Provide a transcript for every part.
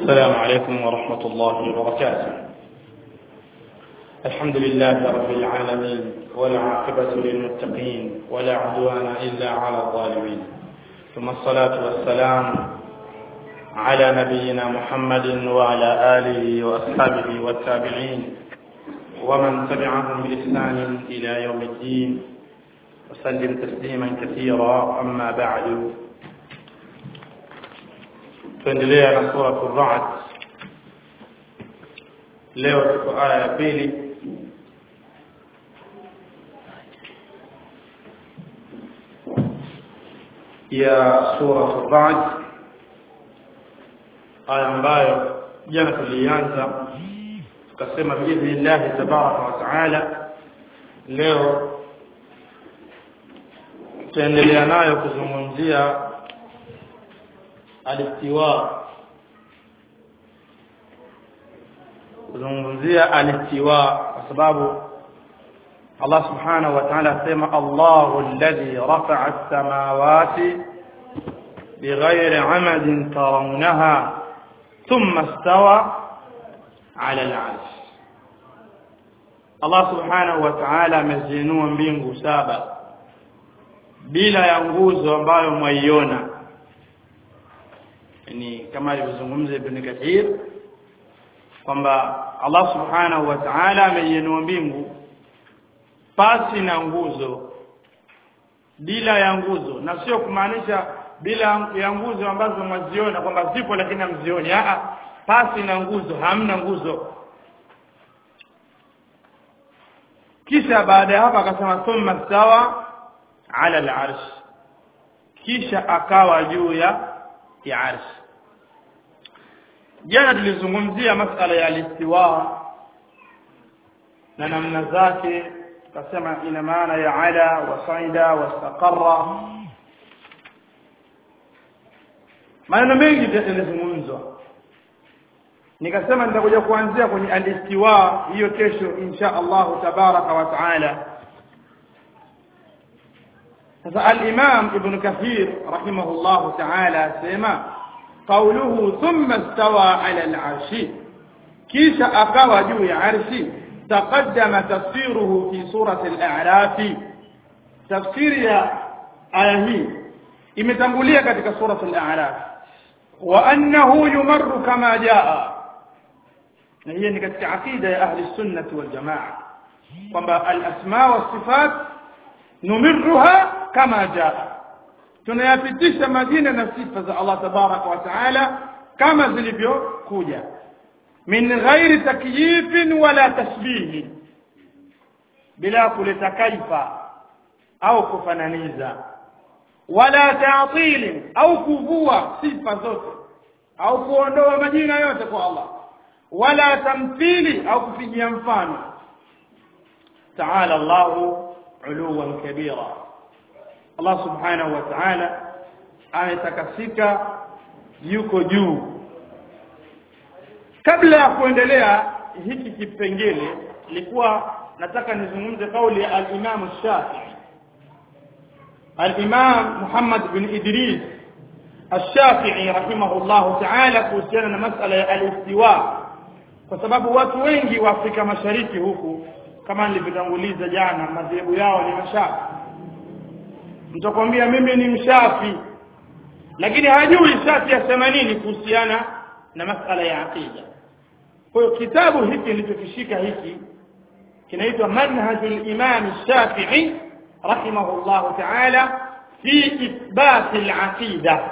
السلام عليكم ورحمة الله وبركاته الحمد لله رب العالمين والعاقبة للمتقين ولا عدوان إلا على الظالمين ثم الصلاة والسلام على نبينا محمد وعلى آله وأصحابه والتابعين ومن تبعهم بإحسان إلى يوم الدين وسلم تسليما كثيرا أما بعد tuendelea na sura Ar-Ra'd leo tuko aya ya pili ya sura Ar-Ra'd aya ambayo jana tulianza tukasema biidhnillah tabaraka wa taala leo tutaendelea nayo kuzungumzia alistiwa kuzungumzia alistiwa kwa sababu Allah subhanahu wa ta'ala asema Allahu alladhi rafa'a as-samawati bighayri 'amadin tarawnaha thumma istawa 'ala al-'arsh Allah subhanahu wa ta'ala amezinua mbingu saba bila ya nguzo ambayo mwaiona ni kama alivyozungumza Ibn Kathir kwamba Allah Subhanahu wa Ta'ala ameinua mbingu pasi na nguzo bila ya nguzo na sio kumaanisha bila ya nguzo ambazo mwaziona kwamba zipo lakini hamzioni a pasi na nguzo hamna nguzo kisha baada ya hapa akasema thumma stawa ala al-arsh kisha akawa juu ya ya arsh jana tulizungumzia masala ya alistiwa na namna zake tukasema ina maana ya ala wa saida wa istaqarra maneno mengi yalizungumzwa nikasema nitakuja kuanzia kwenye alistiwa hiyo kesho insha Allah tabaraka wa taala sasa al-Imam Ibn Kathir rahimahullah ta'ala sema قوله ثم استوى على العرش كيش أقوى جوي عرشي تقدم تفسيره في سورة الأعراف تفسير يا آيه imetangulia katika sura al-a'raf wa annahu yumarru kama jaa na hiyo ni katika akida ya ahli sunnah wal jamaa kwamba al-asma wa sifat numirruha kama jaa tunayapitisha majina na sifa za Allah tabaraka wa taala kama zilivyokuja min ghairi takyifin wala tashbihi bila kuleta kaifa au kufananiza wala ta'til au kuvua sifa zote au kuondoa majina yote kwa Allah wala tamthili au kupigia mfano ta'ala Allahu uluwan kabira Allah subhanahu wa ta'ala ametakasika yuko juu kabla ya kuendelea hiki kipengele nilikuwa nataka nizungumze kauli ya al-Imam Shafi'i al-Imam Muhammad bin Idris al-Shafi'i rahimahullah ta'ala kuhusiana na masala ya al-istiwa kwa sababu watu wengi wa Afrika Mashariki huku kama nilivyotanguliza jana madhehebu yao ni mashafi mtakwambia mimi ni mshafi lakini hajui shafi asema nini kuhusiana na masala ya aqida kwa hiyo kitabu hiki nilichokishika hiki kinaitwa manhajul imam shafi'i rahimahullah ta'ala fi ithbat al-aqida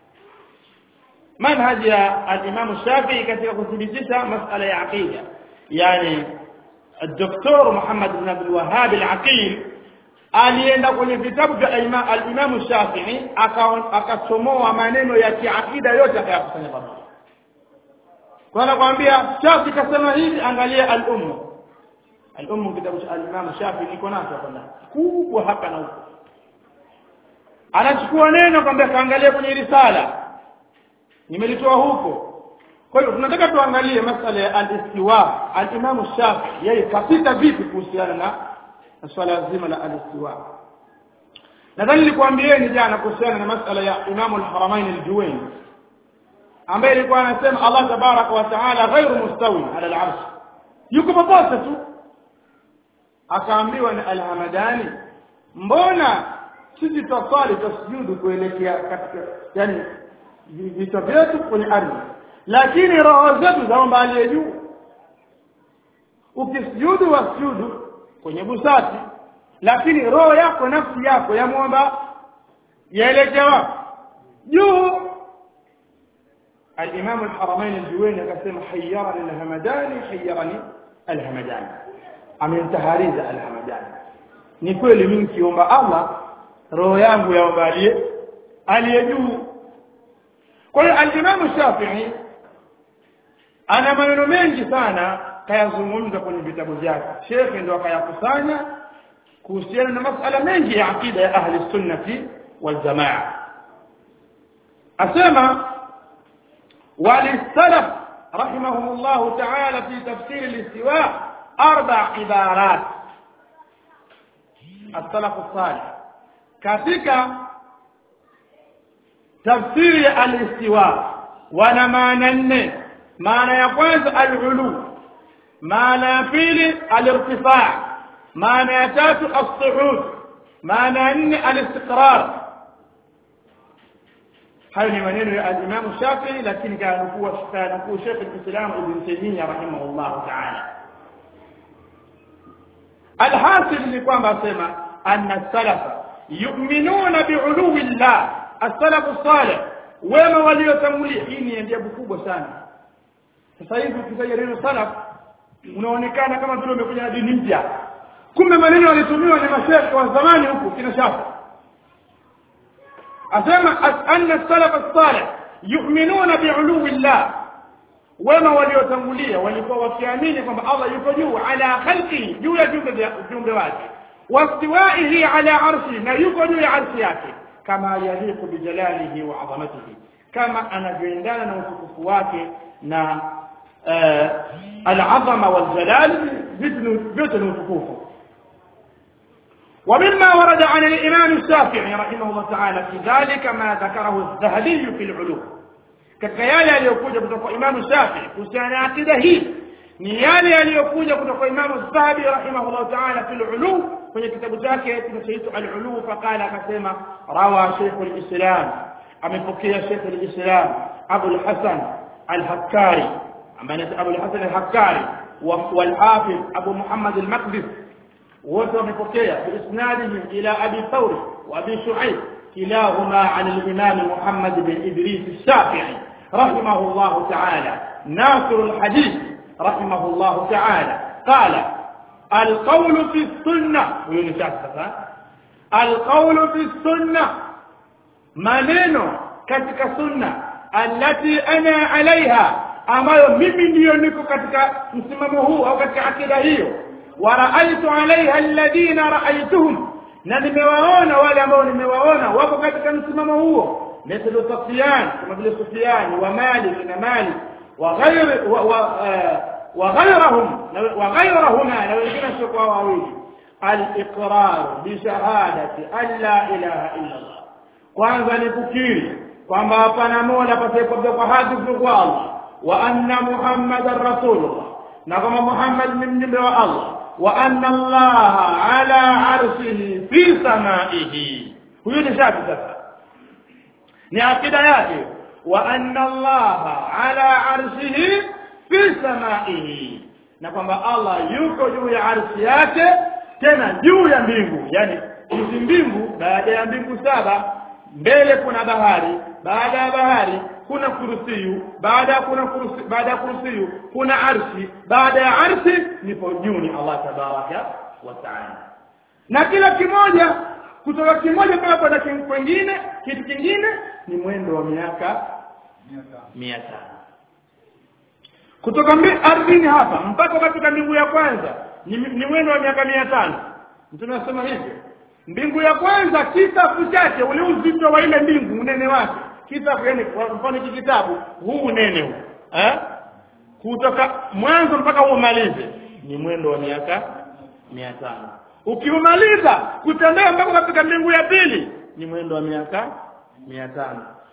manhaj ya al-imam shafi'i katika kuthibitisha masala ya aqida yani الدكتور محمد بن عبد الوهاب العقيل alienda kwenye vitabu vya al-Imam Shafi'i akasomoa maneno ya kiakida yote akayakusanya pamoja. Kwa anakuambia Shafi kasema hivi angalia al-Umm. Al-Umm kitabu cha al-Imam Shafi'i niko nacho hapa ndani. Kubwa hapa na huko. Anachukua neno kwamba kaangalia kwenye risala. Nimelitoa huko. Kwa hiyo tunataka tuangalie masala ya al-istiwa. Al-Imam Shafi'i yeye kapita vipi kuhusiana na na swala zima la al-istiwa nadhani nilikwambieni jana kuhusiana na masala ya Imam al-Haramain al-Juwayni ambaye ilikuwa anasema Allah tabaraka wa taala ghairu mustawi ala al-arsh yuko popote tu akaambiwa na al-hamadani mbona sisi twaswali twasujudu kuelekea katika yani vichwa vyetu kwenye ardhi lakini roho zetu zaomba aliye juu ukisujudu wasujudu kwenye busati lakini roho yako nafsi yako yamwomba yaelekea wapi juu الإمام الحرمين الجويني قسم حيرني الهمداني حيرني الهمداني أمن تهاريز الهمداني ni kweli mimi kiomba Allah roho yangu yaomba aliye aliye juu kwa hiyo al-Imam Shafi'i ana maneno mengi sana kayazungumza kwenye vitabu vyake Sheikh ndo akayakusanya kuhusiana na masala mengi ya akida ya ahli sunnati wal jamaa asema وللسلف رحمهم الله تعالى في تفسير الاستواء أربع عبارات السلف الصالح katika tafsiri ya al-istiwa wana maana nne maana ya kwanza al-ulu maana ya pili al-irtifa maana ya tatu as-su'ud maana ya nne al-istiqrar hayo ni maneno ya al-Imam Shafi'i lakini kanukuu kanukuu Sheikh al-Islam Ibn Taymiyyah rahimahullah ta'ala alhasil ni kwamba asema anna salafa yu'minuna bi'uluwi llah as-salafu salih wema waliotangulia hii ni ajabu kubwa sana sasa hivi ukitaja neno salaf unaonekana kama vile umekuja na dini mpya kumbe maneno walitumiwa ni masheikh wa zamani huku kina Shafi asema anna salaf as-salih yu'minuna bi'uluwi llah wema waliotangulia walikuwa wakiamini kwamba Allah yuko juu ala khalqi juu ya viumbe wake wastiwaihi ala arshi na yuko juu ya arshi yake kama yaliqu bijalalihi wa azamatihi kama anavyoendana na utukufu wake na al-azama wal jalal vyote ni utukufu ومما ورد عن الإمام الشافعي رحمه الله تعالى في ذلك ما ذكره الذهبي في العلوم katika yale yaliyokuja kutoka kwa Imam Shafi kuhusiana na akida hii ni yale yaliyokuja kutoka kwa Imam Zahabi rahimahullah ta'ala fil ulu kwenye kitabu chake kinachoitwa al-ulu faqala akasema rawa Sheikh al-Islam amepokea Sheikh al-Islam Abu al-Hasan al-Hakkari ambaye ni Abu al-Hasan al-Hakkari wal-Hafiz Abu Muhammad al-Maqdis wote wamepokea biisnadihim ila Abi Thawr wa Abi Shu'aib كلاهما عن الإمام محمد بن إدريس الشافعي رحمه الله تعالى ناصر الحديث رحمه الله تعالى قال القول في السنة القول في السنة maneno katika sunna allati ana alaiha ambayo mimi ndiyo niko katika msimamo huu au katika akida hiyo wa raaitu alaiha alladhina raaituhum na nimewaona wale ambao nimewaona wako katika msimamo huo mithlu Sufyan kama vile Sufyan wa Malik na Malik wa ghairi wa wa ghairahum wa ghairahuma na wengine sio kwa wawili al-iqrar bi shahadati an la ilaha illa Allah kwanza ni kukiri kwamba hapana mola pasiyekwambia kwa haki kwa Allah wa anna muhammadar rasulullah na kama Muhammad ni mjumbe wa Allah وأن الله على عرشه في سمائه huyo ni shafi sasa ni akida yake wa anna Allah ala arshihi fi samaihi na kwamba Allah yuko juu ya arshi yake tena juu ya mbingu yani hizi mbingu baada ya mbingu saba mbele kuna bahari baada ya bahari kuna kursiyu baada ya kuna kursi baada ya kursiyu kuna arshi baada ya arshi nipo juu ni Allah tabaraka wa taala na kila kimoja kutoka kimoja mpaka kwenda kwingine kitu kingine ni mwendo wa miaka mia tano kutoka ardhini hapa mpaka katika mbingu ya kwanza ni, ni mwendo wa miaka mia tano mtume anasema hivyo mbingu ya kwanza kitabu chake ule uzito wa ile mbingu unene wake kitabu yani kwa mfano hiki kitabu huu unene huu eh kutoka mwanzo mpaka umalize ni mwendo wa miaka mia tano ukiumaliza kutembea mpaka katika mbingu ya pili ni mwendo wa miaka mia tano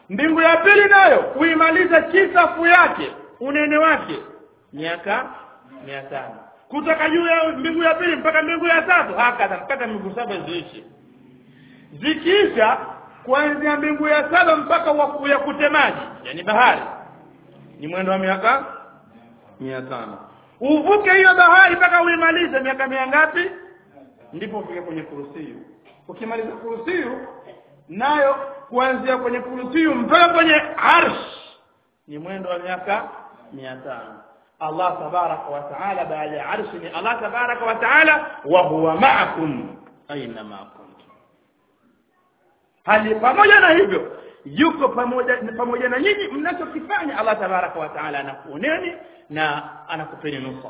mbingu ya pili nayo kuimaliza kisafu yake unene wake miaka mia tano kutoka juu ya mbingu ya pili mpaka mbingu ya tatu hakadha mpaka mbingu saba ziishi zikiisha kuanzia mbingu ya saba mpaka waku ya kutemaji yani bahari ni mwendo wa miaka mia tano uvuke hiyo bahari mpaka uimalize miaka mia ngapi ndipo ufike kwenye kursiyu ukimaliza kursiyu nayo kuanzia kwenye kursiyu mpaka kwenye arsh ni mwendo wa miaka mia tano Allah tabaraka wa taala baada ya arshi ni Allah tabaraka wa taala wa huwa ma'akum aina ma kuntum hali pamoja na hivyo yuko pamoja pamoja na nyinyi mnachokifanya Allah tabaraka wa taala anakuoneni na anakupeni nusra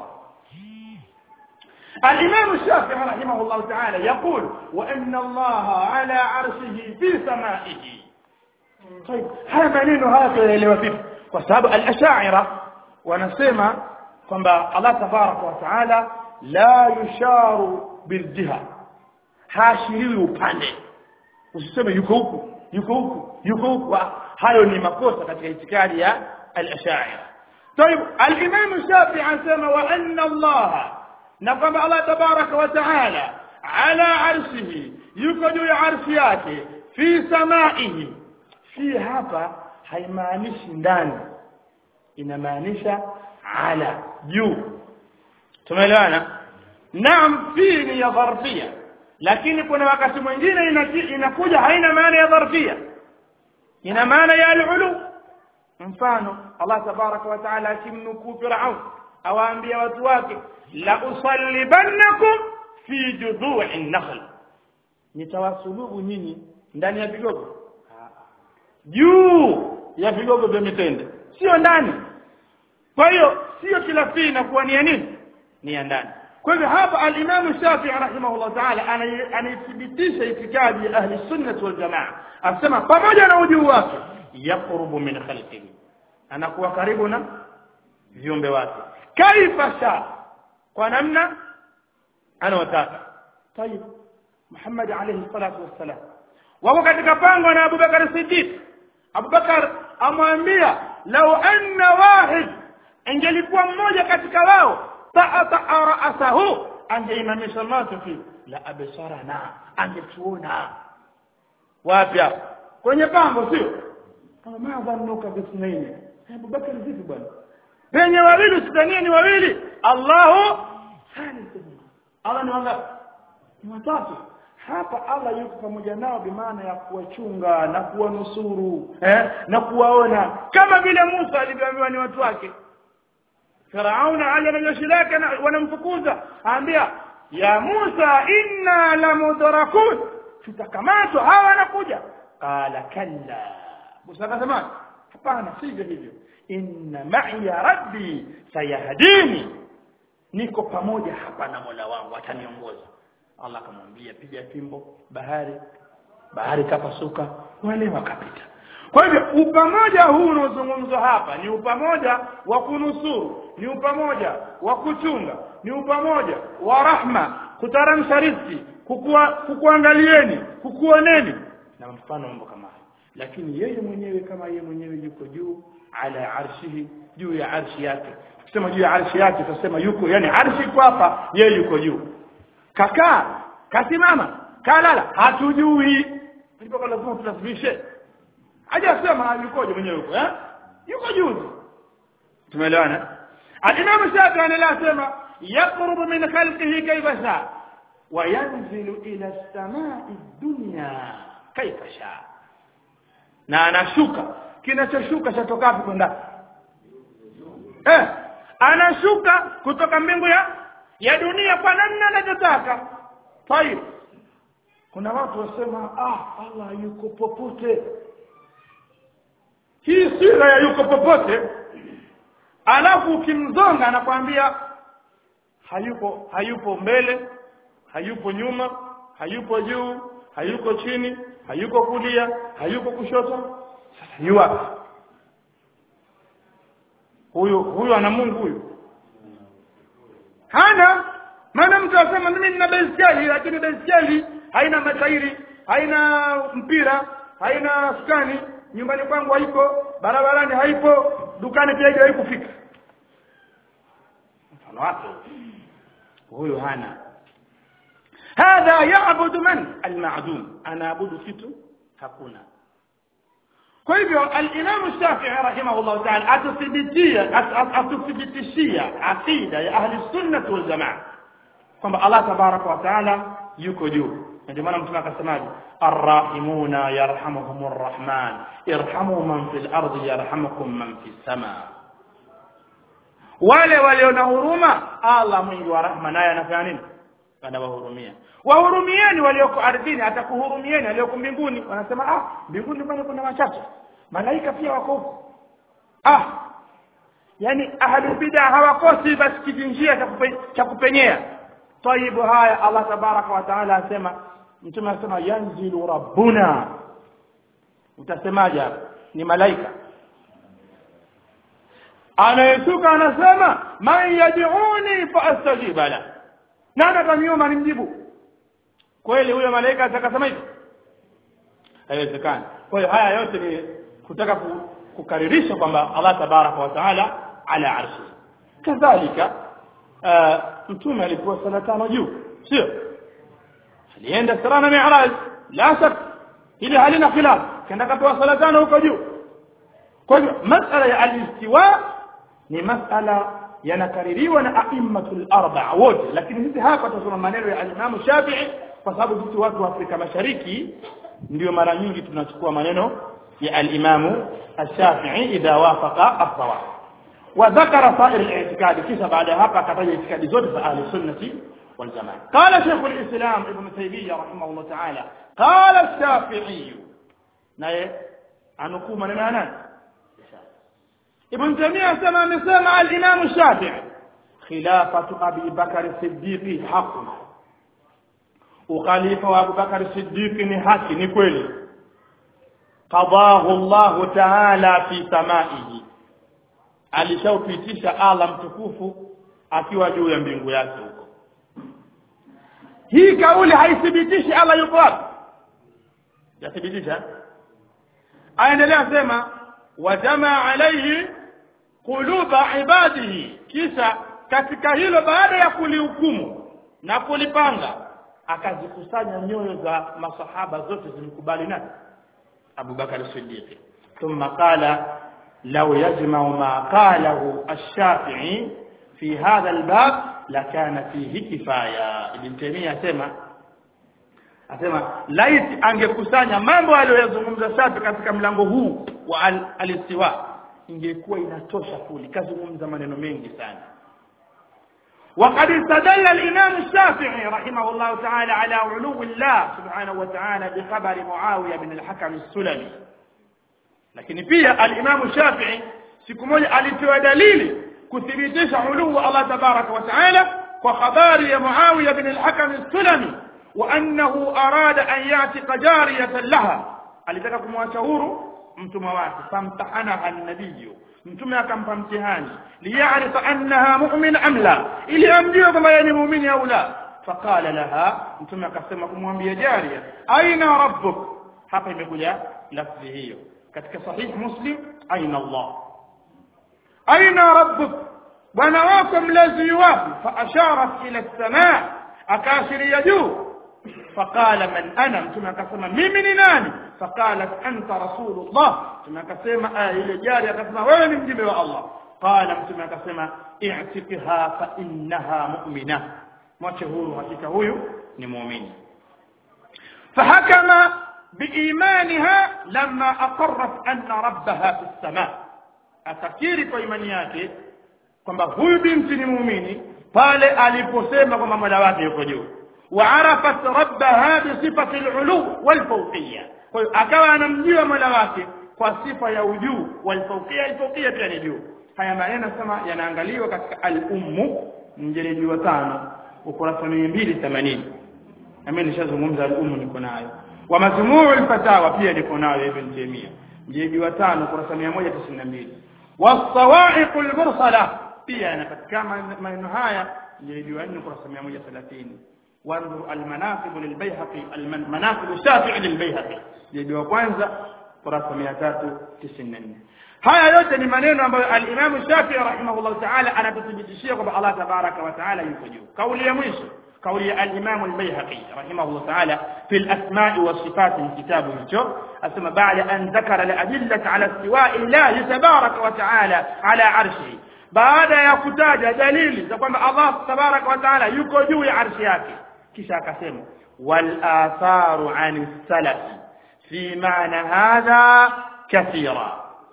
الإمام الشافعي رحمه الله تعالى يقول وأن الله على عرشه في سمائه طيب هذا maneno haya tuelewa vipi kwa sababu al-ash'ira wanasema kwamba Allah tabaraka wa taala la yusharu biljiha hashiriwi upande usiseme yuko huku yuko huku yuko huku hayo ni makosa katika itikadi ya al-ash'ira طيب الامام الشافعي anasema wa anna Allah na kwamba Allah tabaraka wa taala ala arshihi yuko juu ya arshi yake fi samaihi fi hapa haimaanishi ndani inamaanisha ala juu tumeelewana naam fi ni ya dharfia lakini kuna wakati mwingine inakuja haina maana ya dharfia ina maana ya al-ulu mfano Allah tabaraka wa taala akimnukuu Firaun awaambia watu wake la usallibannakum fi judhu'i nakhl nitawasulubu nyinyi ndani ya vigogo juu ya vigogo vya mitende sio ndani kwa hiyo sio kila fii inakuwa ni ya nini ni ya ndani kwa hivyo hapa al-Imam Shafi'i rahimahullah ta'ala anaithibitisha itikadi ya ahli sunnah wal jamaa asema pamoja na ujuu wake yaqrubu min khalqihi anakuwa karibu na viumbe wake kaifa sha kwa namna anawataka tayib Muhammad alayhi salatu wassalam wako katika pango na Abu Bakar Siddiq Abu Bakar amwambia lau anna wahid ingelikuwa mmoja katika wao ta'ata ra'sahu angeimamisha macho fi la absarana angetuona wapi kwenye pango sio kama madhanuka bisnaini Abu Bakar vipi bwana penye wawili usidhanie ni wawili Allahu thalithuhum Allah ni wangapi ni watatu hapa Allah yuko pamoja nao bimaana ya kuwachunga na kuwanusuru eh, na kuwaona kama vile Musa alivyoambiwa ni watu wake Firauna aje na jeshi lake wanamfukuza aambia ya Musa inna lamudrakun tutakamatwa hawa wanakuja qala kalla Musa akasema hapana sivyo hivyo inna ma'iya rabbi sayahdini niko pamoja hapa na Mola wangu ataniongoza Allah akamwambia piga fimbo bahari bahari kapasuka wale wakapita kwa hivyo upamoja huu unaozungumzwa hapa ni upamoja wa kunusuru ni upamoja wa kuchunga ni upamoja wa rahma kutaramsha riziki kukua kukuangalieni kukuoneni na mfano mambo kama hayo lakini yeye mwenyewe kama yeye mwenyewe yuko juu ala arshihi juu ya arshi yake tukisema juu ya arshi yake tutasema yuko yani arshi iko hapa yeye yuko juu kakaa kasimama kalala hatujui ndipo kwa lazima tutasimishe hajasema yukoje mwenyewe yuko eh yuko juu tumeelewana al-imam shafi anaendelea sema yaqrubu min khalqihi kayfa sha wa yanzilu ila as-sama'i dunya kayfa sha na anashuka kinachoshuka chatoka wapi kwenda eh anashuka kutoka mbingu ya ya dunia kwa namna anavyotaka tayib kuna watu wasema ah Allah yuko popote hii sira ya yuko popote alafu ukimzonga anakwambia hayupo hayupo mbele hayupo nyuma hayupo juu hayuko chini hayuko kulia hayuko kushoto sasa yu wapi huyu huyu ana Mungu huyu hana maana mtu asema mimi nina baiskeli lakini baiskeli haina matairi haina mpira haina skani nyumbani kwangu haipo barabarani haipo dukani pia haijawahi kufika mfano wake huyu hana hadha yaabudu man almadum anaabudu kitu hakuna kwa hivyo alimamu shafii rahimahullahu taala atuthibitia atuthibitishia aqida ya ahli sunnati waljamaa kwamba allah tabaraka wa taala yuko juu ndio maana mtume akasemaje arrahimuna yarhamuhum arrahman irhamu man fil ardi yarhamukum man fis samaa wale walio na huruma allah mwingi wa rahma naye anafanya nini anawahurumia wahurumieni walioko ardhini atakuhurumieni walioko mbinguni wanasema ah mbinguni kwani kuna wachache malaika pia wako huko ah yani ahlu bid'a hawakosi basi kijinjia cha kupe, cha kupenyea taibu haya allah tabaraka wa taala asema mtume anasema yanzilu rabbuna utasemaje hapa ni malaika anayesuka anasema man yad'uni fa astajiba la nani ataniomba nimjibu kweli huyo malaika atakasema hivi haiwezekani kwa hiyo haya yote ni kutaka kukaririsha kwamba Allah tabaraka wa taala ala arshi kadhalika mtume alipewa sala tano juu sio alienda sira na mi'raj la shak ili halina khilaf kenda kapewa sala tano huko juu kwa hivyo masala ya alistiwa ni masala yanakaririwa na aimmatul arba'a wote lakini sisi hapa tunasoma maneno ya al-Imam Shafi'i kwa sababu sisi watu wa Afrika Mashariki ndio mara nyingi tunachukua maneno ya al-Imam Shafi'i idha wafaqa as-sawab wa dhakara sa'ir al-i'tiqad kisha baada hapa akataja itikadi zote za ahli sunnati wal jamaa qala shaykh al-islam ibn taymiyyah rahimahullah ta'ala qala ash-shafi'i naye anukuu maneno ya nani ابن تيمية سمع مسمع الإمام الشافعي خلافة أبي بكر الصديق حق وخليفة أبو بكر الصديق حق نقول قضاه الله تعالى في سمائه alishaupitisha Allah mtukufu akiwa juu ya mbingu yake huko hii kauli haithibitishi Allah yuko wapi yathibitisha aendelea sema wajamaa alaihi quluba ibadihi kisha katika hilo baada ya kulihukumu na kulipanga akazikusanya nyoyo za masahaba zote zimkubali nani Abu Bakar Siddiq thumma qala law yajma'u ma qalahu ash-Shafi'i fi hadha al-bab lakana fihi kifaya Ibn Taymiyyah asema asema laiti angekusanya mambo aliyozungumza Shafi katika mlango huu wa al-istiwa ingekuwa inatosha kuli kazungumza maneno mengi sana وقد استدل الإمام الشافعي رحمه الله تعالى على علو الله سبحانه وتعالى بخبر معاوية بن الحكم السلمي لكن فيها الإمام الشافعي siku moja alitoa dalili kuthibitisha uluu Allah tabaraka wa taala kwa habari ya Muawiya bin al-Hakam as-Sulami wa annahu arada an yatiqa jariyatan laha alitaka kumwacha huru mtumwa wake famtahanaha an-nabiy mtume akampa mtihani liyarifa annaha mu'min am la ili amjue kwamba yeye ni muumini au la faqala laha mtume akasema kumwambia jaria aina rabbuk hapa imekuja lafzi hiyo katika sahih muslim aina allah aina rabbuk bwana wako mlezi wapi fa asharat ila as-samaa akaashiria juu فقال من انا mtume akasema mimi ni nani faqalat anta rasulullah mtume akasema aya ile jari akasema wewe ni mjumbe wa Allah qala mtume akasema i'tiqha fa innaha mu'mina mwache huru hakika huyu ni muumini فحكم بإيمانها لما أقرت أن ربها في السماء أتكيري kwa imani yake kwamba huyu binti ni muumini pale aliposema kwamba mola wake yuko juu وعرفت ربها بصفة العلو والفوقية akawa anamjua mola wake kwa sifa ya ujuu walfauqia alfauqia pia ni juu haya maneno sema yanaangaliwa katika al-ummu mjeledi wa tano ukurasa 280 nami nishazungumza al-ummu niko nayo wa majmuu al-fatawa pia niko nayo ibn Taymiyyah mjeledi wa tano ukurasa 192 was-sawa'iq al-mursala pia yanapatikana maneno haya mjeledi wa 4 ukurasa 130 وانظر المناقب للبيهقي المناقب الشافعي للبيهقي جيد wa kwanza kurasa 394 haya yote ni maneno ambayo al-Imam Shafi'i rahimahullah ta'ala anatuthibitishia kwamba Allah tabaraka wa ta'ala yuko juu kauli ya mwisho kauli ya al-Imam al-Baihaqi rahimahullah ta'ala fi al-asma'i wa sifat kitabu hicho asema baada an dhakara al-adillata ala istiwa'i Allah tabaraka wa ta'ala ala arshihi baada ya kutaja dalili za kwamba Allah tabaraka wa ta'ala yuko juu ya arshi yake kisha akasema wal atharu an salaf fi maana hadha kathira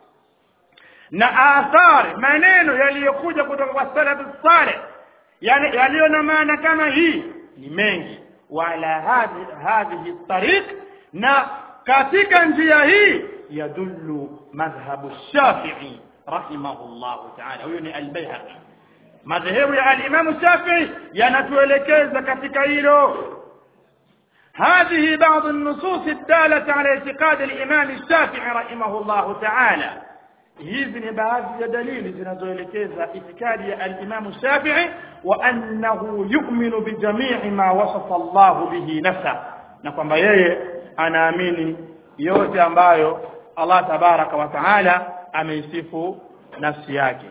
na athari maneno yaliyokuja kutoka kwa salafu salih yani yaliyo na maana kama hii ni mengi wala hadhi hadhihi tariq na katika njia hii yadullu madhhabu shafi'i rahimahullahu ta'ala huyo ni al-Baihaqi madhehebu ya al-Imam Shafi'i yanatuelekeza katika hilo هذه بعض النصوص الدالة على اعتقاد الإمام الشافعي رحمه الله تعالى hizi ni baadhi ya dalili zinazoelekeza itikadi ya al-Imam Shafi'i wa annahu yu'minu bi jami'i ma wasafa Allah bihi nafsa na kwamba yeye anaamini yote ambayo Allah tabaraka wa taala ameisifu nafsi yake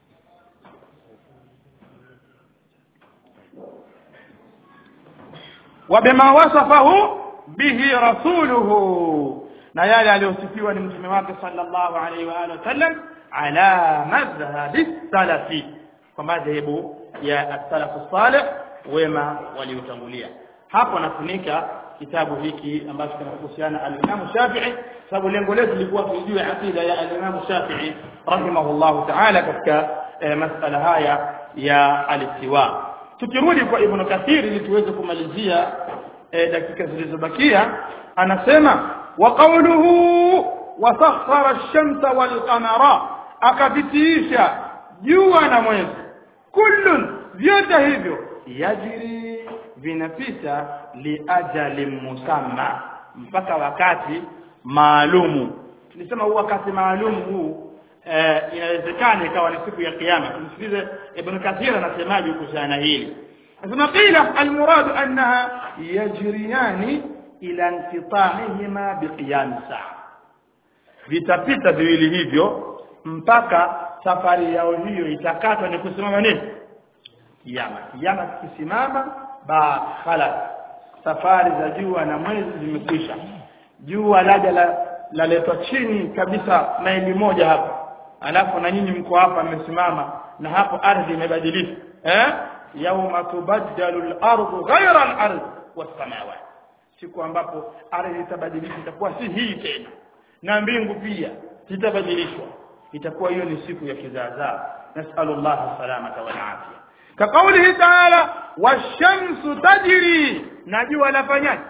وبما وصفه به رسوله na yale aliyosifiwa ni mtume wake sallallahu alaihi wa alihi wasallam ala madhhabi salafi kwa madhehebu ya as-salafu salih wema waliotangulia hapo nafunika kitabu hiki ambacho kinahusiana al-Imam Shafi'i sababu lengo letu lilikuwa kujua aqida ya al-Imam Shafi'i rahimahullah ta'ala katika masala haya ya al-istiwa tukirudi kwa Ibn Kathir ili tuweze kumalizia dakika zilizobakia anasema وقوله وسخر الشمس والقمر akavitiisha jua na mwezi kullun vyote hivyo yajri vinapita liajali musamma mpaka wakati maalumu tulisema huu wakati maalumu huu eh, inawezekana ikawa ni siku ya kiyama tumsikilize ibn kathir anasemaje kuhusiana hili anasema qila almuradu annaha yajriyani ila inqita'ihima biqiyam saa vitapita viwili hivyo mpaka safari yao hiyo itakatwa ni kusimama nini kiyama kiyama kisimama ba khalas safari za jua na mwezi zimekwisha jua laja la laletwa chini kabisa maili moja hapa alafu na nyinyi mko hapa mmesimama na hapo ardhi imebadilika eh yauma tubaddalu al-ardu ghayra al-ard was-samawati siku ambapo ardhi itabadilika itakuwa si hii tena na mbingu pia zitabadilishwa itakuwa hiyo ni siku ya kizaazaa nasallallahu salamata wal afia kaqaulihi ta'ala washamsu tajri na jua lafanyaje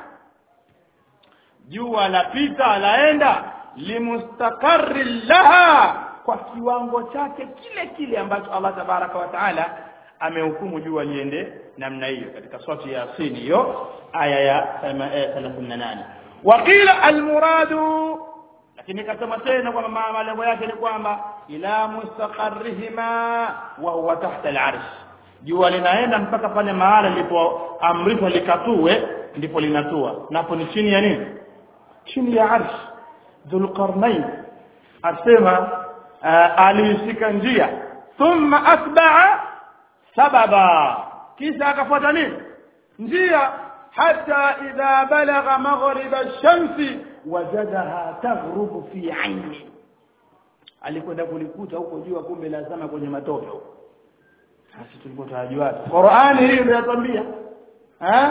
jua lapita laenda limustaqarri laha kwa kiwango chake kile kile ambacho Allah tabaraka wa taala amehukumu jua liende namna hiyo katika surati ya Yasin hiyo aya ya 38 waqila almuradu lakini kasema tena kwamba malengo yake ni kwamba ila mustaqarrihima wa huwa tahta al'arsh jua linaenda mpaka pale mahala lilipoamrishwa likatue ndipo linatua napo ni chini ya nini chini ya arsh dhulqarnain asema alishika njia thumma atba'a sababa kisha akafuata nini njia hata idha balagha maghrib ash-shamsi wajadaha taghrubu fi aini alikwenda kulikuta huko jua kumbe lazama kwenye matope huko sasa tulikuwa tunajua Qur'ani hii ndio yatambia eh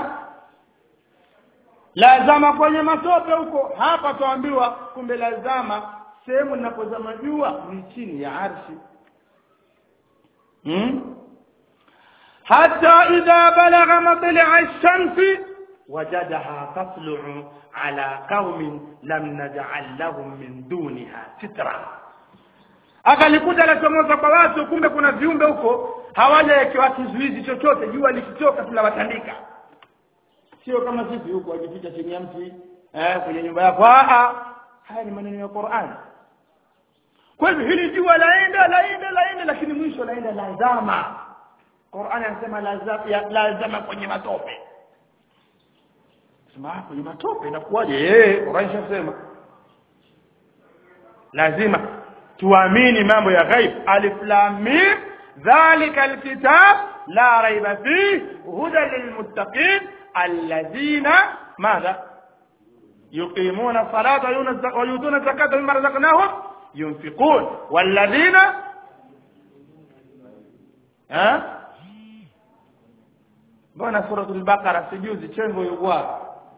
lazama kwenye matope huko hapa tuambiwa kumbe lazama sehemu linapozama jua ni chini ya arshi hmm? حتى إذا بلغ مطلع الشمس وجدها تطلع على قوم لم نجعل لهم من دونها سترا akalikuta lachomoza kwa watu kumbe kuna viumbe huko hawajawekewa kizuizi chochote jua likitoka tunawatandika sio kama sisi huko wajificha chini ya mti eh, kwenye nyumba yako haya ni maneno ya Qur'an kwa hivyo hili jua laenda laenda laenda lakini mwisho laenda lazama Qur'an anasema lazama lazama kwenye matope sema kwenye matope inakuwaje eh Qur'an inasema lazima tuamini mambo ya ghaib alif lam mim dhalika alkitab la raiba fihi hudan lilmuttaqin alladhina madha يقيمون الصلاة ويؤتون الزكاة مما رزقناهم ينفقون والذين ها mbona suratul baqara sijuzi chengo yuko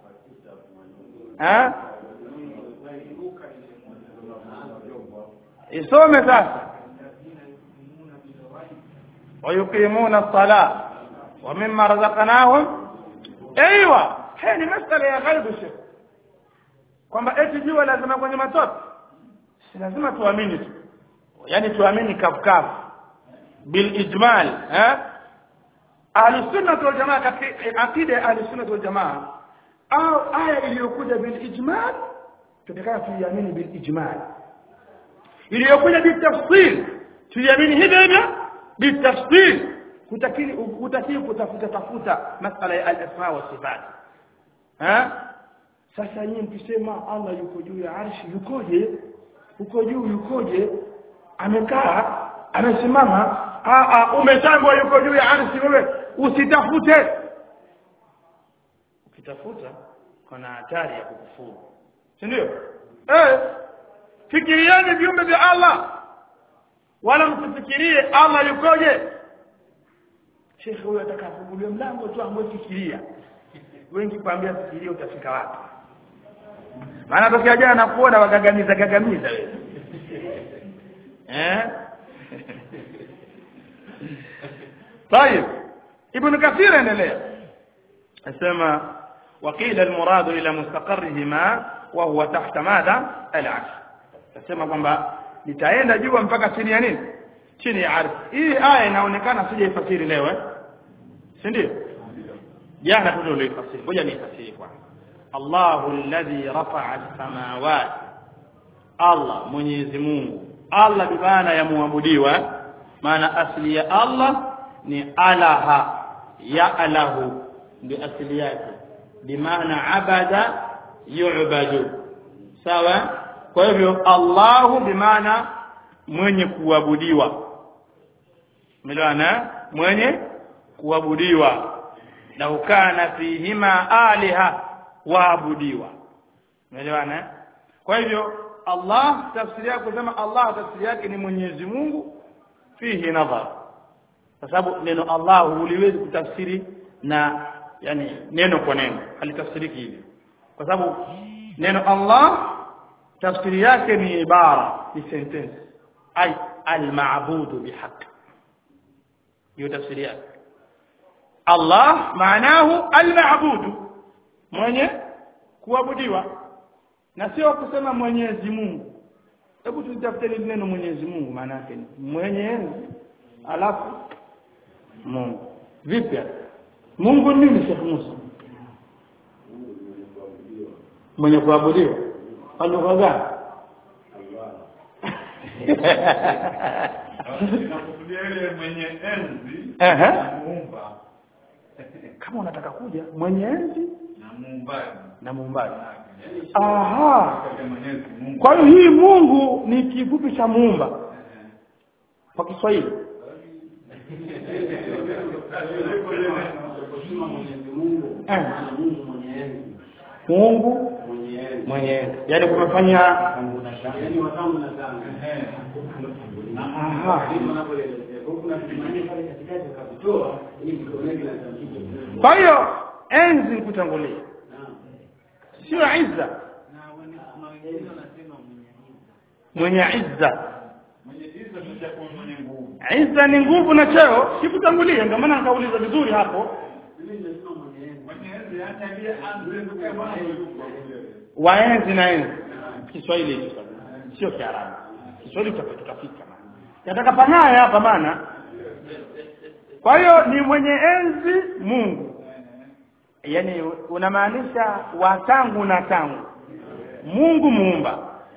eh isome sasa ويقيمون الصلاة ومما رزقناهم ايوه hii ni masala ya ghaibu shekh kwamba eti jua lazima kwenye matope si lazima tuamini tu yani tuamini kafukafu bil ijmal eh ahli sunna wal jamaa katika akida ya ahli sunna wal jamaa au aya iliyokuja bil ijmal tutakana tuiamini bil ijmal iliyokuja bil tafsil tuiamini hivyo hivyo bil tafsil kutakili kutakili kutafuta tafuta masala ya al-asma wa sifat eh sasa nyinyi mkisema Allah yuko juu ya arshi yukoje uko juu yukoje amekaa amesimama a a umetangwa yuko juu ya arshi wewe usitafute ukitafuta kuna hatari ya kukufuru si ndio eh fikirieni viumbe vya Allah wala msifikirie Allah yukoje Sheikh huyo atakafungulia mlango tu ambaye fikiria wengi kwambia fikiria utafika wapi maana tokea jana nakuona wagagamiza gagamiza wewe eh طيب ابن كثير endelea asema وقيل المراد الى مستقرهما وهو تحت ماذا العرش asema kwamba litaenda juu mpaka chini ya nini chini ya ardhi hii aya inaonekana sijaifasiri leo eh si ndio jana tu ndio nilifasiri ngoja niifasiri kwanza Allahu alladhi rafa'a as-samawati Allah Mwenyezi Mungu Allah bi maana ya muabudiwa maana asili ya Allah ni alaha ya alahu ndio asili yake bi maana abada yu'badu sawa kwa hivyo Allahu bi maana mwenye kuabudiwa umeelewana mwenye kuabudiwa lau kana fihima aliha waabudiwa umeelewana kwa hivyo Allah tafsiri yake kusema Allah tafsiri yake ni Mwenyezi Mungu fihi nadhar kwa sababu neno Allah huliwezi kutafsiri na yani neno kwa neno halitafsiriki hivi kwa sababu neno Allah tafsiri yake ni ibara ni sentence ay al-ma'budu bihaq hiyo tafsiri yake Allah maanahu al-ma'budu mwenye kuabudiwa na sio kusema Mwenyezi Mungu hebu tutafute neno Mwenyezi Mungu maana yake ni mwenyezi alafu Mungu vipi Mungu nini Sheikh Musa mwenye kuabudiwa kwa lugha gani mwenye enzi Ehe. na muumba kama unataka kuja mwenye enzi na muumbaji na muumbaji Yaani, aha kwa Mwenyezi Mungu kwa hiyo hii Mungu ni kifupi cha muumba kwa Kiswahili Kusema Mwenyezi Mungu, Eh. maana Mungu mwenye enzi, Mungu mwenye enzi. mwenye enzi yaani kumefanya Yaani watamu na tamu. Ehe. aha Ndivyo wanavyoelezea. Kwa hiyo kuna vitu manne pale katikati ukavitoa ili vikoneke na tamkike. kwa hiyo enzi kutangulia Naam. sio izza mwenye izza mwenye hizo tutakuwa mwenye nguvu izza ni nguvu na cheo sikutangulia ndio maana nikauliza vizuri hapo Mimi nimesema mwenye enzi. mwenye enzi hata aliye anzi kama yuko waenzi na enzi Kiswahili hicho sasa sio Kiarabu Kiswahili tuta- tutafika maana nataka panaye hapa maana kwa hiyo ni mwenye enzi Mungu yani unamaanisha wa tangu na tangu Mungu muumba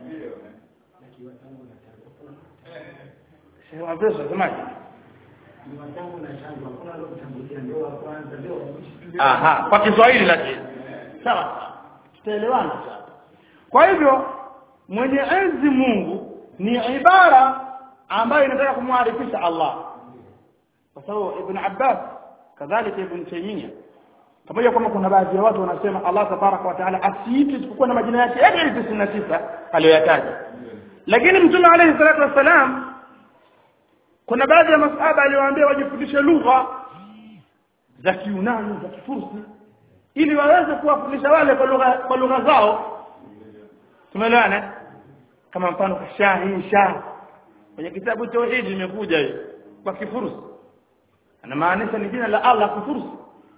Sema pesa semaje Ni watangu na tangu. Hakuna alokutangulia ndio wa kwanza ndio wa mwisho. Aha, kwa Kiswahili lakini. Sawa. Tutaelewana sasa. Kwa hivyo mwenye enzi Mungu ni ibara ambayo inataka kumwarifisha Allah kwa sababu ibn Abbas kadhalika ibn Taymiyyah pamoja kwamba kuna baadhi ya watu wanasema Allah tabaraka wa taala asiitwe isipokuwa na majina yake yale yale 99 aliyoyataja lakini mtume alayhi salatu wassalam kuna baadhi ya masahaba aliwaambia wajifundishe lugha za Kiunani za Kifursi ili waweze kuwafundisha wale kwa lugha kwa lugha zao tumeelewana kama mfano shahi shah kwenye kitabu tauhid imekuja hiyo kwa Kifursi anamaanisha ni jina la Allah Kifursi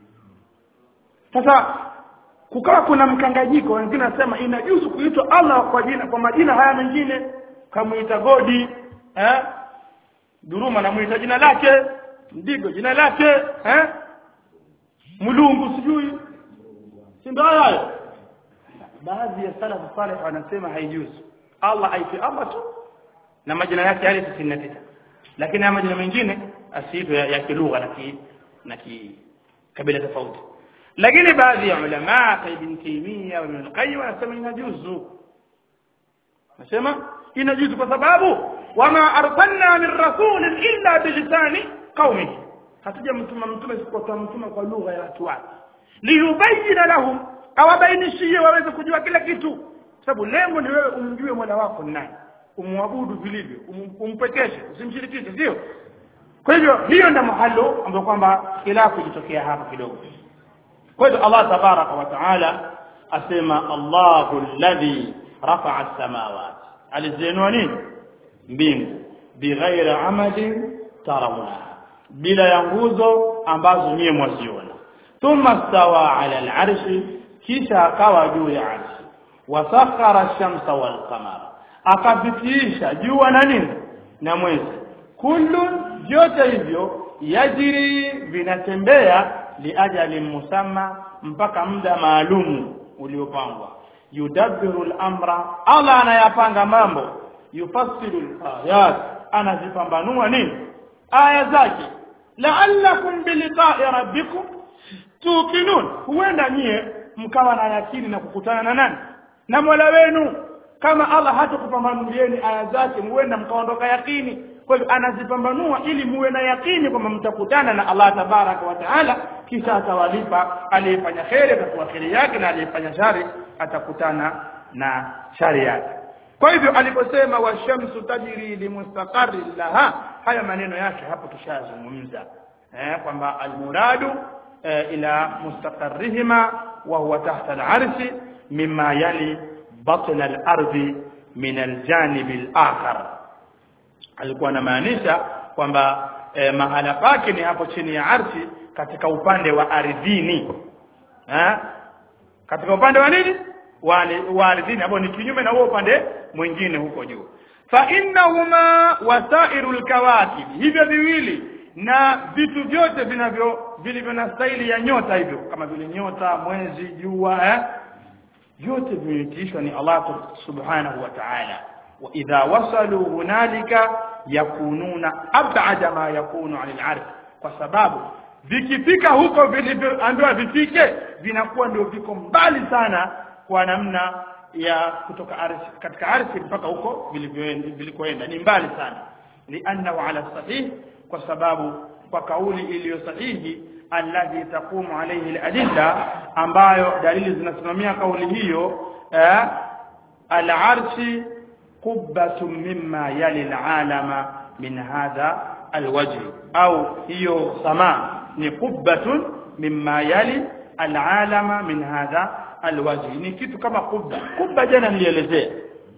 sasa kukawa kuna mkanganyiko wengine nasema inajuzu kuitwa Allah kwa jina kwa majina haya mengine kamuita godi eh duruma namuita jina lake ndigo jina lake eh mulungu sijui si ndio hayo baadhi ya salafu salih wanasema haijuzu Allah aitwe Allah tu na majina yake yale 99 lakini haya majina mengine asiitwe ya, ya kilugha na ki na ki kabila tofauti lakini baadhi ya ulama ka ibn Taymiyyah wa Ibn al-Qayyim wanasema inajuzu nasema inajuzu kwa sababu wama arsalna min rasulin illa bilisani qaumihi hatujamtuma mtume isipokuwa mtume kwa lugha ya watu wake liyubayyana lahum awabainishie waweze kujua kila kitu sababu lengo ni wewe umjue Mola wako ni nani umwabudu vilivyo um, umpekeshe usimshirikishe sio kwa hivyo hiyo ndio mahalo ambapo kwamba khilafu ilitokea hapa kidogo kwa hivyo Allah tabaraka wa taala asema Allahu alladhi rafa'a as-samawati alizinua nini mbingu bighairi amadin tarawunaha bila ya nguzo ambazo nyie mwaziona thumma stawa ala al-arshi kisha akawa juu ya arshi wasakhara ash-shamsa wal-qamara akavitisha jua na nini na mwezi kullu vyote hivyo yajiri vinatembea liajali musamma mpaka muda maalumu uliopangwa yudabbiru al-amra Allah anayapanga mambo yufassiru al-ayat anazipambanua nini aya zake la'allakum biliqa'i rabbikum tuqinun huenda nyie mkawa na yakini na kukutana na nani na Mola wenu kama Allah hatakupambanulieni aya zake huenda mkaondoka yakini kwa hivyo anazipambanua ili muwe na yakini kwamba mtakutana na Allah tabaraka wa taala kisha atawalipa aliyefanya kheri atakuwa kheri yake na aliyefanya shari atakutana na shari yake kwa hivyo aliposema washamsu tajri limustaqarri laha haya maneno yake hapo tushazungumza eh kwamba almuradu eh, ila mustaqarrihima wa huwa tahta al-arshi mimma yali batna al-ardi min al-janib al-akhar alikuwa anamaanisha kwamba eh, mahala pake ni hapo chini ya arshi katika upande wa ardhini eh katika upande wa nini wa wa ardhini hapo ni kinyume na huo upande mwingine huko juu fa innahuma wasairul kawakib hivyo viwili na vitu vyote vinavyo vilivyo na staili ya nyota hivyo kama vile nyota mwezi jua eh vyote vimeitishwa ni Allah subhanahu wa ta'ala wa idha wasalu hunalika yakununa ab'ada ma yakunu 'anil 'arsh kwa sababu vikifika huko vilivyoambiwa vifike vinakuwa ndio viko mbali sana kwa namna ya kutoka ardhi katika ardhi mpaka huko vilikoenda ni mbali sana liannahu ala sahih kwa sababu kwa kauli iliyo sahihi alladhi taqumu alayhi aladilla ambayo dalili zinasimamia kauli hiyo eh, al-arshi qubbatun mimma yali al-alama min hadha alwajh au hiyo sama ni qubbatun mimma yali al-alama min hadha alwajh ni kitu kama kubba kubba jana nilielezea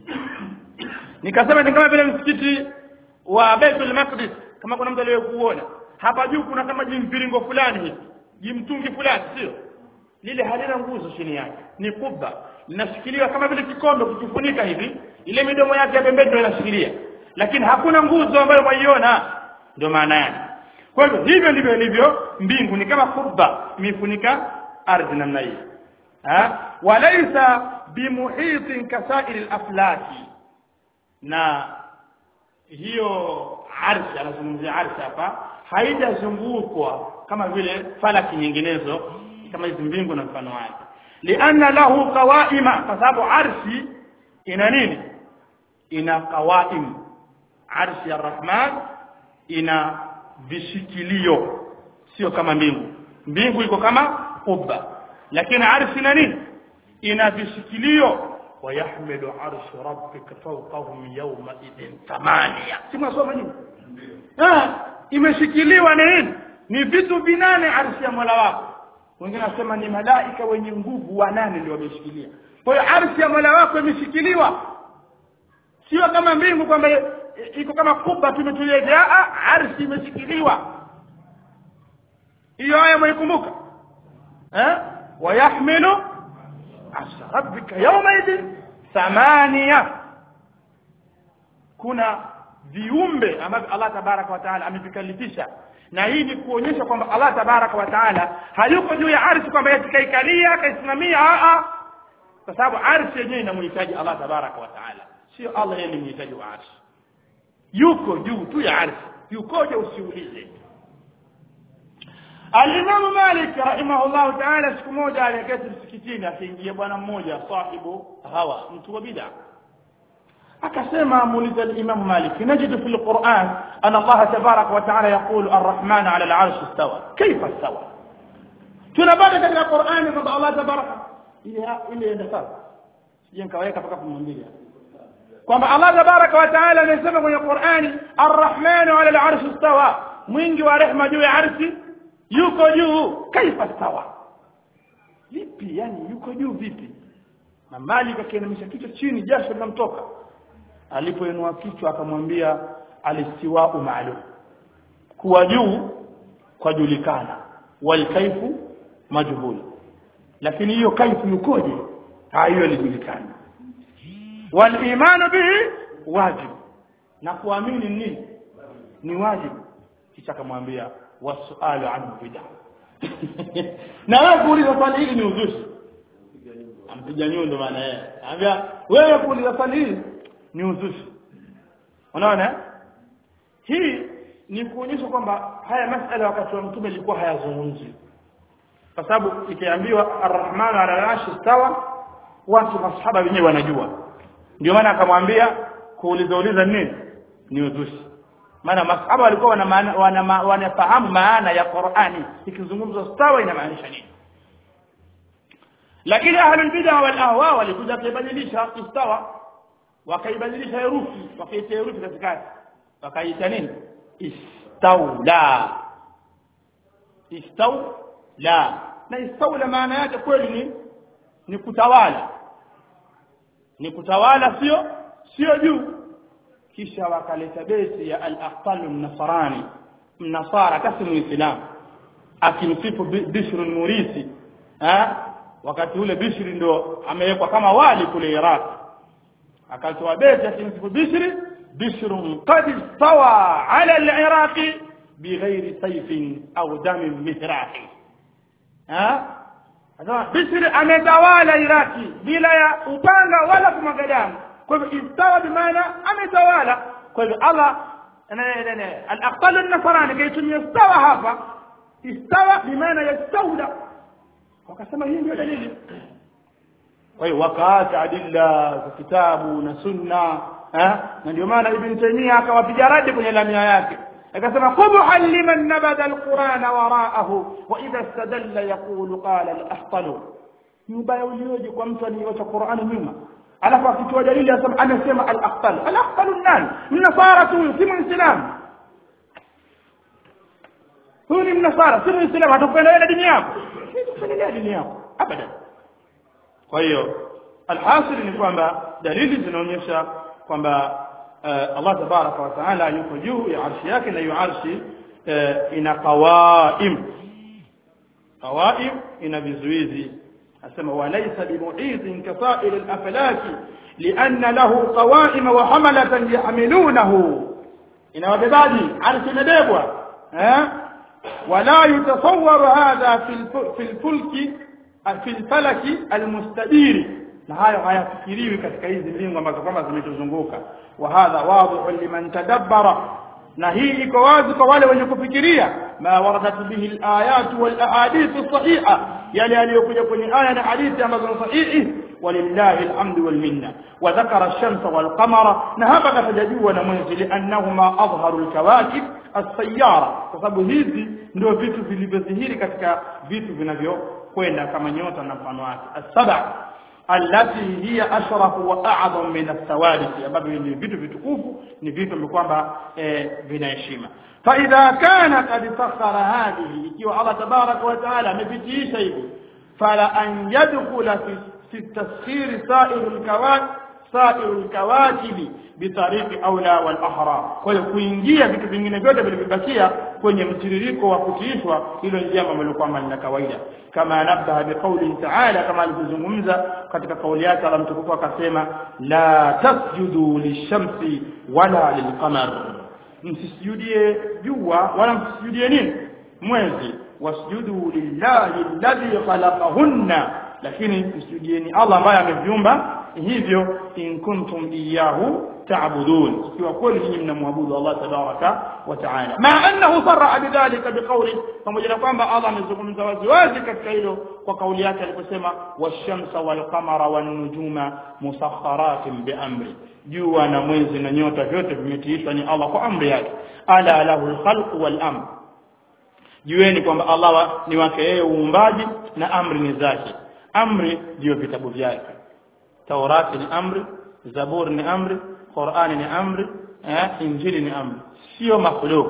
nikasema ni kama vile msikiti wa Baitul Maqdis kama kuna mtu aliyekuona hapa juu kuna kama jimviringo fulani hivi jimtungi fulani sio lile halina nguzo chini yake ni kubba linashikiliwa kama vile kikombe kukifunika hivi ile midomo yake ya pembeni ndio inashikilia lakini hakuna nguzo ambayo mwaiona ndio maana yake kwa hivyo hivyo ndivyo ilivyo mbingu ni kama kubba imefunika ardhi namna hii ha walaysa bimuhitin kasairi al-aflaki na hiyo arshi anazungumzia arshi hapa haijazungukwa kama vile falaki nyinginezo kama hizi mbingu na mfano wake lianna lahu qawaima kwa sababu arshi ina nini ina qawaim arshi ya rahman ina vishikilio sio kama mbingu mbingu iko kama kubba lakini arshi ina nini ina vishikilio ويحمل عرش ربك فوقهم يومئذ ثمانية simwasoma nini ah imeshikiliwa na nini ni vitu vinane arshi ya Mola wako wengine nasema ni malaika wenye nguvu wanane ndio wameshikilia kwa hiyo arshi ya Mola wako imeshikiliwa sio kama mbingu kwamba iko kama kuba tumetulia ah arshi imeshikiliwa hiyo aya mwikumbuka eh wayahmilu arsha rabbika yawmaidin thamania kuna viumbe ambavyo Allah tabaraka wa taala amevikalifisha na hii ni kuonyesha kwamba Allah tabaraka wa taala hayuko juu ya arshi kwamba yatikaikalia akaisimamia a kwa sababu arshi yenyewe inamhitaji Allah tabaraka wa taala sio Allah yeye ni mhitaji wa arshi yuko juu tu ya arshi yukoje usiulize Al-Imam Malik rahimahullah ta'ala siku moja aliketi msikitini akiingia bwana mmoja sahibu hawa mtu wa bid'a akasema muuliza al-Imam Malik najidu fil Qur'an anna Allah tabarak wa ta'ala yaqulu ar-Rahman 'ala al-'arsh istawa kayfa istawa tunapata katika Qur'an kwamba Allah tabarak ile ile enda sawa sije nikaweka mpaka kumwambia kwamba Allah tabarak wa ta'ala anasema kwenye Qur'ani ar-Rahman 'ala al-'arsh istawa mwingi wa rehema juu ya arshi yuko juu kaifa sawa vipi yani yuko juu vipi na Malik akiinamisha kichwa chini jasho linamtoka alipoinua kichwa akamwambia alistiwau maalum kuwa juu kwa julikana wal kaifu majhul lakini hiyo kaifu yukoje hiyo ilijulikana wal imanu bihi wajib na kuamini nini ni wajibu kisha akamwambia wasualu anhu bid'a na wewe kuuliza swali hili ni uzushi ampiga nyundo maana yeye anambia wewe kuuliza swali hili ni uzushi unaona hii ni kuonyesha kwamba haya masala wakati wa mtume ilikuwa hayazungumzi kwa sababu ikiambiwa arrahman ala al-arshi istawa watu masahaba wenyewe wanajua ndio maana akamwambia kuuliza uliza nini ni uzushi maana masahaba walikuwa wana wana wanafahamu maana ya Qur'ani ikizungumzwa sawa inamaanisha nini lakini ahlul bid'ah wal ahwa walikuja kuibadilisha istawa wakaibadilisha herufi wakaita herufi katikati wakaita nini istaula istaula na istaula maana yake kweli ni ni kutawala ni kutawala sio sio juu kisha wakaleta besi ya al-aqtal an-nasrani mnasara kasi muislam akimsifu Bishr al-Murisi ha wakati ule Bishr ndo amewekwa kama wali kule Iraq akatoa besi akimsifu Bishr Bishr qad istawa ala al-Iraq bighairi sayfin au damin mihraqi ha Anasema Bishr ametawala Iraki bila ya upanga wala kumwaga damu kwa hivyo istawa bimaana ametawala kwa hivyo Allah al-aqtal an-nasrani kaitumia istawa hapa istawa bimaana yastawla wakasema hii ndio dalili kwa hiyo wakaacha adilla za kitabu na sunna na ndio maana ibn taymiya akawapiga radi kwenye lamia yake akasema qubhan liman nabada alqur'ana wara'ahu wa idha istadalla yaqulu qala al-ahtal ni ubaya ulioje kwa mtu aliyeacha Qur'ani nyuma alafu akitoa dalili asema anasema al-aqtal al-aqtal nani mnasara tu si muislam huyu ni mnasara si muislam atakupendelea dini yako atakupendelea dini yako abadan kwa hiyo alhasil ni kwamba dalili zinaonyesha kwamba Allah tabaraka wa taala yuko juu ya arshi yake na hiyo arshi ina qawaim qawaim ina vizuizi asema walaysa bimu'izin kasair al-aflaki lianna lahu qawaim wa hamalatan yahmilunahu inawabebaji arshi imebebwa eh wala yutasawwaru hadha fi al-fulki fi al-falaki al-mustadiri na hayo hayafikiriwi katika hizi mbingu ambazo kwamba zimetuzunguka wa hadha wadhihu liman tadabbara na hii iko wazi kwa wale wenye kufikiria ma waradat bihi alayat wal ahadith sahiha yale yaliyokuja kwenye aya na hadithi ambazo ni sahihi walillahi alhamdu wal minna wa dhakara ash-shamsa wal qamara na hapa katajajua na mwezi liannahuma adharu al-kawakib as-sayyara kwa sababu hizi ndio vitu vilivyodhihiri katika vitu vinavyokwenda kama nyota na mfano wake as-sab'a allati hiya ashrafu wa a'zam min ath-thawabi ambavyo ni vitu vitukufu ni vitu ambavyo kwamba eh, vina heshima fa idha kana qad sakhara hadhihi ikiwa Allah tabaraka wa taala amepitisha hivi fala an yadkhula fi fi taskhir sa'irul kawakib sa'irul kawakibi bitariqi aula wal ahra kwa hiyo kuingia vitu vingine vyote vilivyobakia kwenye mtiririko wa kutiishwa hilo ni jambo ambalo kwamba ni la kawaida kama nabaha biqauli ta'ala kama alivyozungumza katika kauli yake Allah mtukufu akasema la tasjudu lishamsi wala lilqamar msisujudie jua wala msisujudie nini mwezi wasjudu lillahi alladhi khalaqahunna lakini msujudieni Allah ambaye ameviumba hivyo in kuntum iyyahu ta'budun ikiwa kweli nyinyi mnamwabudu Allah tabaraka wa taala ma annahu sarra bidhalika biqawli pamoja na kwamba Allah amezungumza wazi wazi katika hilo kwa kauli yake aliposema washamsa walqamara wan-nujuma musakharatin biamri jua na mwezi na nyota vyote vimetiishwa ni Allah kwa amri yake ala lahu al-khalqu wal-amr jueni kwamba Allah ni wake yeye uumbaji na amri ni zake amri ndio vitabu vyake Taurati ni amri Zaburi ni amri Qur'ani ni amri eh, Injili ni amri sio makhluk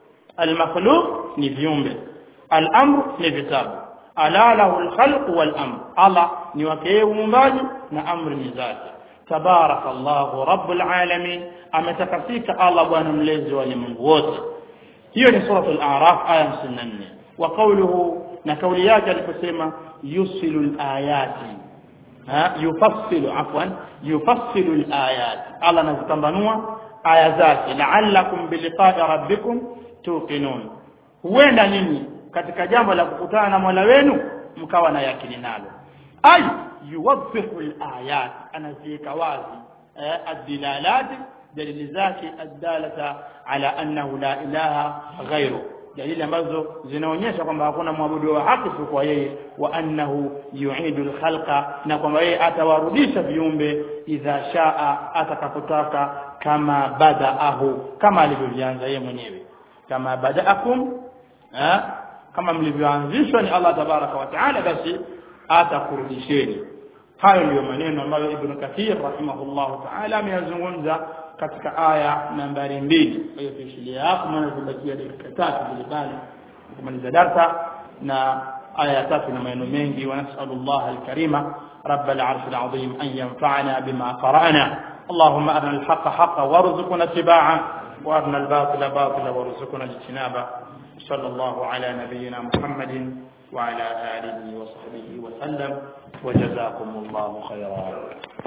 al-makhluq ni viumbe al-amr ni vitabu ala lahu al-khalq wal-amr Allah ni wake yeye uumbaji na amri ni zake tabarakallahu rabbul alamin ametakasika Allah bwana mlezi wa ulimwengu wote hiyo ni sura al-a'raf aya 54 wa qawluhu na kauli yake aliposema yusilu al-ayati ha yufassilu afwan yufassilu al-ayat Allah anazipambanua aya zake la'allakum biliqa'i rabbikum tuqinun huenda nyinyi katika jambo la kukutana na Mola wenu mkawa na yakini nalo ay yuwadhihu al-ayat anaziweka wazi eh, ad-dilalat dalili zake ad-dalata ala annahu la ilaha ghayru dalili ambazo zinaonyesha kwamba hakuna mwabudu wa haki kwa yeye wa annahu yu'idu al-khalqa na kwamba yeye atawarudisha viumbe idha shaa atakapotaka kama badaahu kama alivyoanza yeye mwenyewe kama badaakum eh, kama mlivyoanzishwa ni Allah tabaraka wa taala basi atakurudisheni hayo ndiyo maneno ambayo Ibn Kathir rahimahullahu taala ameyazungumza katika aya nambari mbili kwa hiyo tuishilia hapo maana zibakia dakika tatu vile bali kumaliza darsa na aya ya tatu na maneno mengi wa nasallallahu alkarima رب العرش العظيم أن ينفعنا بما قرأنا اللهم أرنا الحق حقا وارزقنا اتباعه وأرنا الباطل باطلا وارزقنا اجتنابه صلى الله على نبينا محمد وعلى آله وصحبه وسلم وجزاكم الله خيرا